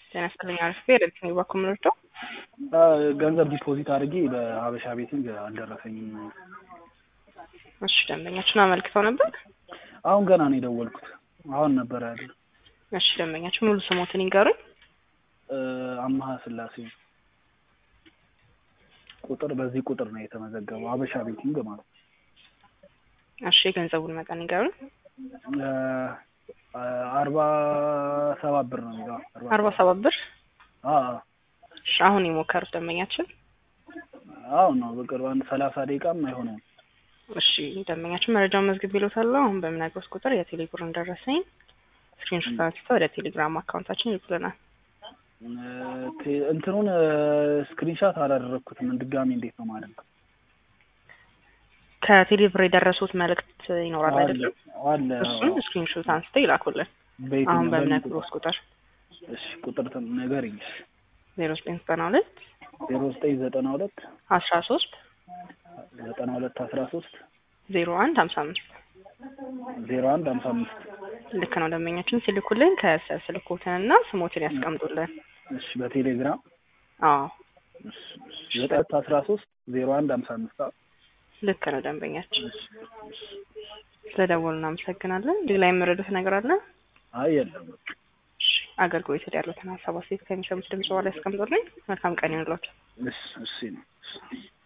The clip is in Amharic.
ጤና ይስጥልኝ አሪፍ ኤሌክትሪክ ነው ባኮ የምንወስደው ገንዘብ ዲፖዚት አድርጌ በሀበሻ ቤቲንግ አልደረሰኝም። እሺ ደንበኛችን አመልክተው ነበር። አሁን ገና ነው የደወልኩት። አሁን ነበር ያለ እሺ ደንበኛችን ሙሉ ስሞትን ይንገሩኝ። አማሀ ስላሴ ቁጥር በዚህ ቁጥር ነው የተመዘገበው ሀበሻ ቤቲንግ ማለት ነው። እሺ የገንዘቡን መጠን ይንገሩኝ። አርባ ሰባት ብር ነው የሚለው አርባ ሰባት ብር አዎ እሺ አሁን የሞከሩት ደንበኛችን አሁን ነው በቅርብ አንድ ሰላሳ ደቂቃም አይሆነውም። እሺ ደንበኛችን መረጃውን መዝግብ ይሎታል። አሁን በምነግሮት ቁጥር የቴሌ ብሩን ደረሰኝ ስክሪንሾት አንስተው ወደ ቴሌግራም አካውንታችን ይልኩልናል። ቴ- እንትኑን ስክሪንሻት አላደረግኩትም። ድጋሚ እንዴት ነው ማለት ነው? ከቴሌ ብር የደረሱት መልእክት ይኖራል አለ አይደለም? አለ እሱን ስክሪንሾት አንስተው ይላኩልን። በየትኛው- አሁን በምን በምነግሮት ቁጥር እሺ ቁጥር ንገሪኝ። ዜሮ ዘጠኝ ዘጠና ሁለት ዜሮ ዘጠኝ ዘጠና ሁለት አስራ ሶስት ዘጠና ሁለት አስራ ሶስት ዜሮ አንድ ሀምሳ አምስት ዜሮ አንድ ሀምሳ አምስት ልክ ነው። ደንበኛችን ሲልኩልን ከስር ስልኮትንና ስሞትን ያስቀምጡልን። እሺ በቴሌግራም አዎ እሺ፣ እሺ። ዘጠኝ ሁለት አስራ ሶስት ዜሮ አንድ ሀምሳ አምስት አዎ። ልክ ነው። ደንበኛችን ስለደወሉ እናመሰግናለን። ሌላ የምረዱት ነገር አለ? አይ የለም እሺ፣ አገልግሎት ያሉትን ሀሳብ አስተያየት ከሚሰሙት ድምጽ በኋላ ያስቀምጡልኝ። መልካም ቀን ይሁንላችሁ። እሺ እሺ ነው እሺ